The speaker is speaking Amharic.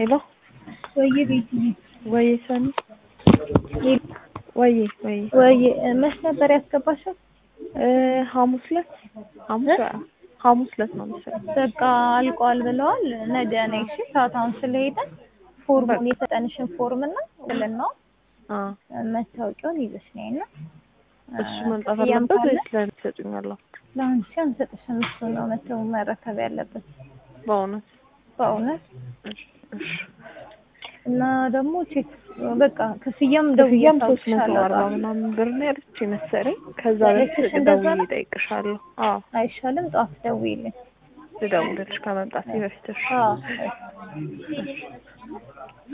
ሄሎ ወይዬ ቤቲ ወይ ሰኒ ወይ ወይ ወይ መች ነበር ያስገባሻል? ሐሙስ ዕለት ሐሙስ ሐሙስ ዕለት ነው መሰለኝ። በቃ አልቋል ብለዋል። ነገ ነይ እሺ። ሰዓት አሁን ስለሄደ ፎርሙን የሰጠንሽን ፎርም እና ውልና አ መታወቂያውን ይዘሽ ነይ እና እሱ መምጣት አለበት ወይስ ለእኔ ትሰጡኛላችሁ? ለአንቺ አንሰጥሽም። እሱ ነው መተው መረከብ ያለበት በእውነት በእውነት እሺ እሺ እና ደግሞ ቼክ በቃ ክፍያም ክፍያም ደውዬ ሶስት መቶ አርባ ታውቅሻለሁ። ምናምን ብር ነው ያለች መሰለኝ። ከዛ ያለችሽ በፊት እንደዛ ደውዬ ነው? እጠይቅሻለሁ። አዎ አይሻልም? ጠዋት ደውይልኝ። ልደውልልሽ ከመምጣቴ በፊት እሺ አዎ